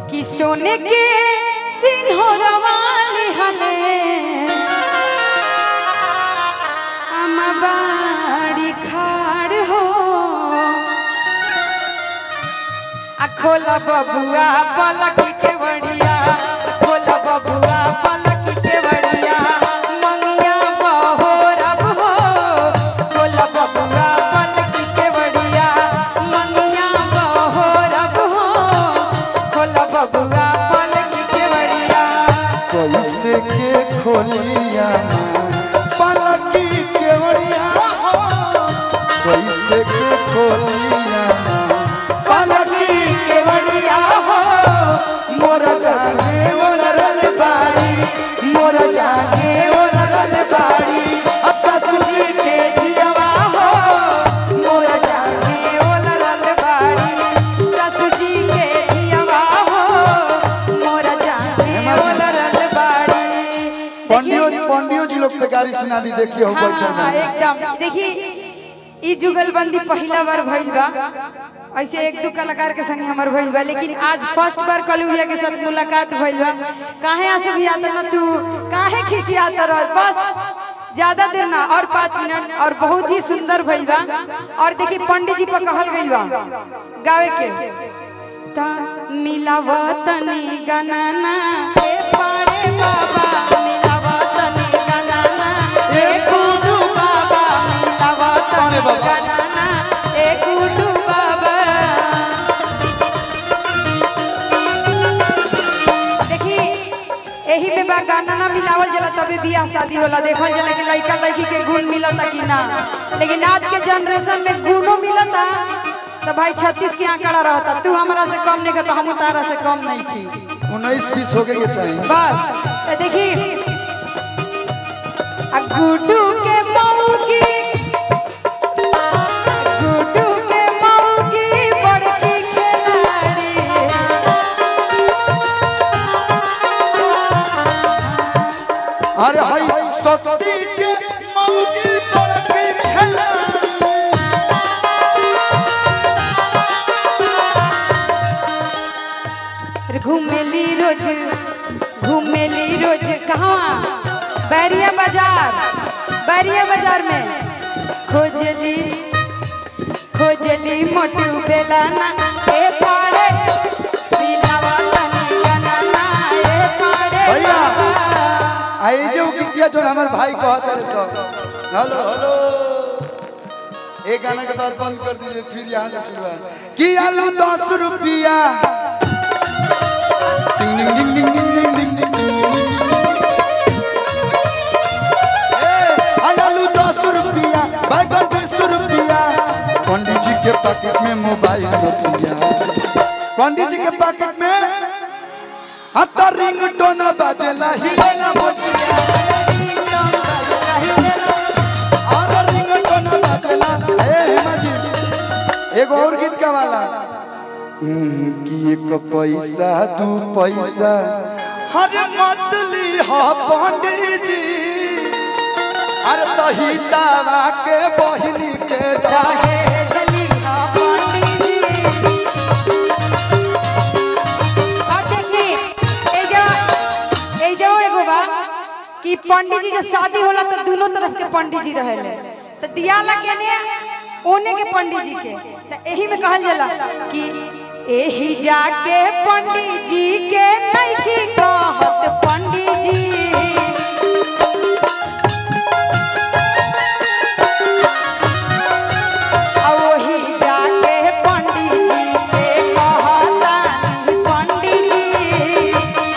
कि सोने के सिंहरवा लिहले आमा बाड़ी खाड़ हो आ खोला बबुआ पलक के बड़िया खोला बबुआ पलक के बड़िया मंगिया बहोरब हो खोला बबुआ पलक के बड़िया मंगिया बहोरब हो खोला बबुआ पलक के बड़िया कैसे के खोलिया पलकी केवड़िया हो कैसे के खोलिया पलकी केवड़िया हो मोरा जागे ओलरल बाड़ी मोरा जागे ओलरल बाड़ी आ ससुर जी के दियावा हो मोरा जागे ओलरल बाड़ी सासू जी के दियवा हो मोरा जाने ओलरल बाड़ी पंडियो पंडियो जी लोग पे गाड़ी सुना दी देखिए हो हाँ, बैठल हाँ, में एकदम देखी ई जुगलबंदी पहला बार भइल बा ऐसे एक दो कलाकार के संग हमर भइल बा लेकिन आज फर्स्ट बार कलुहिया के साथ मुलाकात भइल बा काहे आंसू भी आता ना तू काहे खिसियाता रह बस ज्यादा देर ना और पाँच मिनट और बहुत ही सुंदर भइल बा और देखी पंडित जी पर कहल गइल बा गावे के ता मिलावतनी गनाना ए पाड़े बाबा मिलावतनी गनाना ए गुडू बाबा मिलावतनी गनाना ए गुडू बाबा देखी एही में बा गाना ना मिलावल जला तबे बियाह शादी होला देखल जला कि लड़का लड़की के गुण मिलता कि ना लेकिन आज के जनरेशन में गुणों मिलता तो भाई छत्तीस के आंकड़ा रहता तू हमरा से कम नहीं तो हम तारा से कम नहीं थी उन्नीस बीस होके के चाहिए बस तो देखी आ गुड्डू के मौगी गुड्डू के मौगी बड़की खिलाड़ी अरे हाय सती के मौगी बड़की खिलाड़ी घूमेली रोज घूमेली रोज कहाँ बैरिया बाजार बैरिया बाजार में खोजली खोजली मोटू बेलाना ए पाड़े दिलावा तनी गनाना ए पाड़े भैया। बाबा। आई जो कि किया जो हमारे भाई कहते रहे सब हेलो हेलो एक गाना के बाद बंद कर दीजिए फिर यहाँ से शुरुआत कि आलू दस रुपया टिंग टिंग टिंग टिंग टिंग टिंग टिंग टिंग टिंग ए, आई आलू दस रुपया बैगन बीस रुपया पंडित जी के पैकेट में मोबाइल रुपया पंडित जी के पैकेट में हत्ता रिंग टोन बाजेला हिलेला मोचिया आरा रिंग टोन बाजेला ए हेमा जी एगो और गीत का वाला हम्म, कि एक पैसा दू पैसा हरे मतली हा पंडित जी अरे तही दावा के बहिनी के दाहे चाहे जली हा पंडित जी। अब देखी, ए जो- ए जो एगो बा कि पंडित जी जब शादी होला तो दोनों तरफ के पंडित जी रहेले तो दिया लगे ने ओने के पंडित जी के तो एही में कहल जाला कि एही जाके पंडित जी के नइखी कहत पंडित जी आ ओही जाके पंडित जी के कहतानी पंडित जी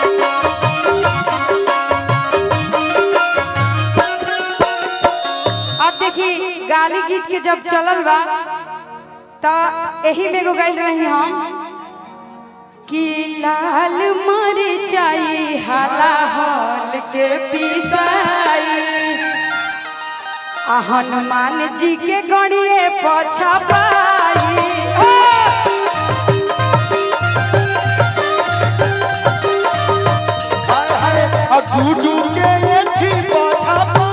अब देखी गाली गीत के जब चलल बा त एही में एगो गाइल रही हम कि लाल मरचाई हाला हल के पिसाई आ हनुमान जी के गड़िए पछा पाई ओ! हाय हाय आ गुडू के एथी पाछा पा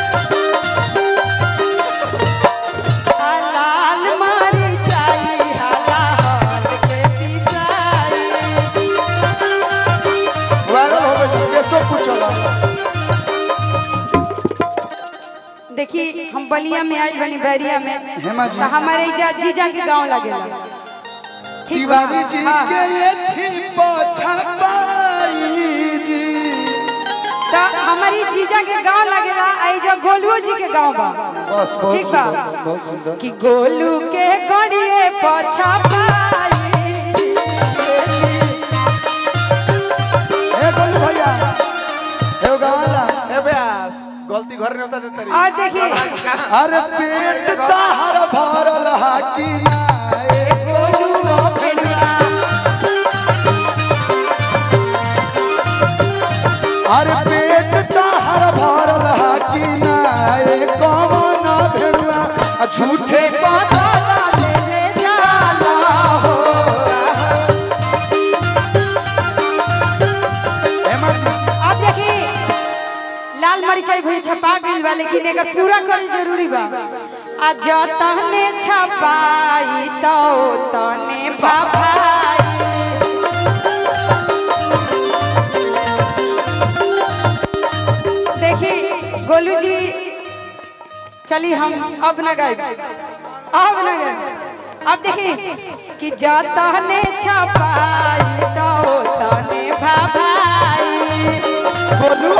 आ लाल मरचाई बलिया में आई बनी बैरिया में हेमा जी। तो हमारे इजा जीजा के गांव लगेला ठीक बा? तिवारी जी हाँ। के ये थी पछपाई जी तो हमारी जीजा के गांव लगेला आई जो गोलू जी के गांव बा बस बहुत ठीक बा सुंदर बहुत सुंदर कि गोलू के गड़िए पछा पाई ए गोलू भैया ए गवाला ए बे गलती घर नहीं होता देता रही और देखिए अरे पेट ताहर भरल हाकी ना ए गोलू अरे पेट ताहर भरल हाकी ना ए कौन भेड़ुआ आ झूठे पता ले ले जाला हो हेमा जी अब देखिए लाल मरिचाई भी छपा गई बा लेकिन एकर पूरा करे जरूरी बा आ जतने छपाई तो तने भाई देखिए गोलू जी चलिए हम अब न गए अब न गए अब देखिए कि जतने छपाई तो तने भाई गोलू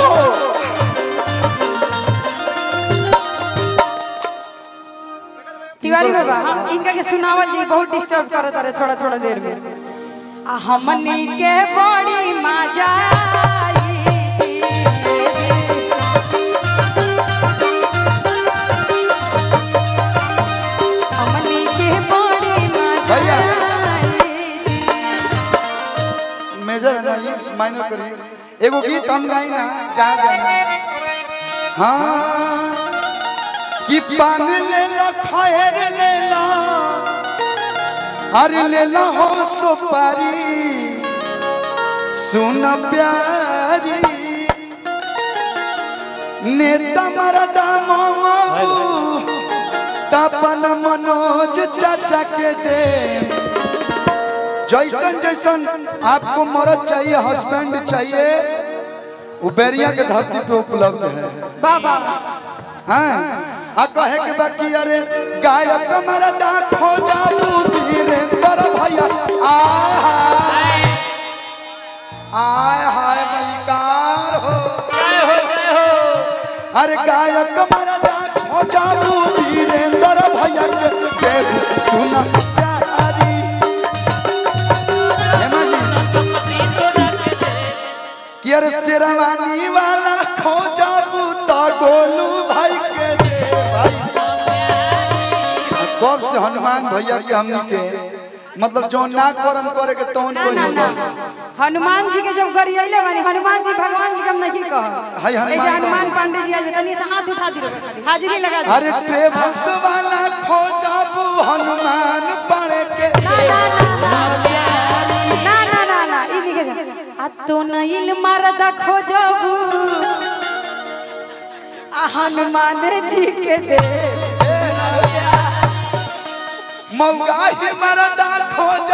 तिवारी बाबा हम इनका के सुनावल जी बहुत डिस्टर्ब करत रहे थोड़ा थोड़ा देर में आ हमनी के बड़ी मजा हमनी के बड़ी मजा भैया। मेजर है ना ये माइनर करिए एगो गीत हम गाई ना जा जाना हाँ कि पान ले ला खैर ले ला अरे ले ला हो सुपारी सुन प्यारी नेता मरदा मामू तपन मनोज चाचा के दे जैसन जैसन आपको मर्द चाहिए हस्बैंड चाहिए वो बैरिया के धरती पे उपलब्ध है बाबा हाँ आ कहे के बाकी अरे गायक मरदा खोजा तू वीरेंद्र भैया आय हाय आय हाय मलिकार हो अरे गायक मरदा खोजा तू वीरेंद्र भैया के देख सुना प्यारी हेमा जी कि अरे शेरवानी वाला खोजा बूता गोलू भाई के दे भाई कब से हनुमान भैया के हमनी के मतलब जो ना करम करे के तौन ना कोई ना नहीं ना हनुमान जी के जब गरियले बानी हनुमान जी भगवान जी के हम नहीं कह हाय हनुमान ए जे हनुमान पांडे जी आज तनी से हाथ उठा दी खाली हाजिरी लगा दी अरे ट्रेवल्स वाला खोजा बू हनुमान पड़े के ना ना ना ना ना ना ना ना ई निके जा आ तो नइल मरदा खोजबू आ हनुमान जी के दे मौका ही मरदा खोजा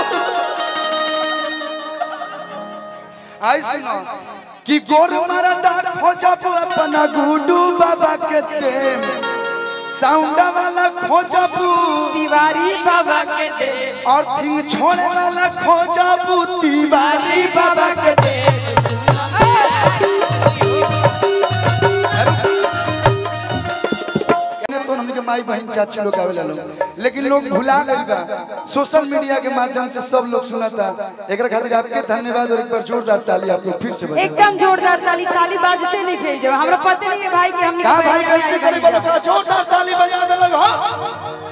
आई सुनो कि गोर मरदा खोजा बू अपना गुडू बाबा के दे साउंड वाला खोजा बू तिवारी बाबा के दे और थिंग छोड़े वाला खोजा बू तिवारी बाबा के दे कहने तो हमनी के माई बहन चाची लोग आवेला लोग लेकिन लोग भुला गइल बा सोशल मीडिया के माध्यम से सब लोग सुनता एकरा खातिर आपके धन्यवाद और एक बार जोरदार ताली आप लोग फिर से बजाओ एकदम जोरदार ताली ताली बाजते नहीं खे जब हमरा पते नहीं है भाई कि हमने का भाई कैसे करे बोलो का जोरदार ताली बजा दे लोग हो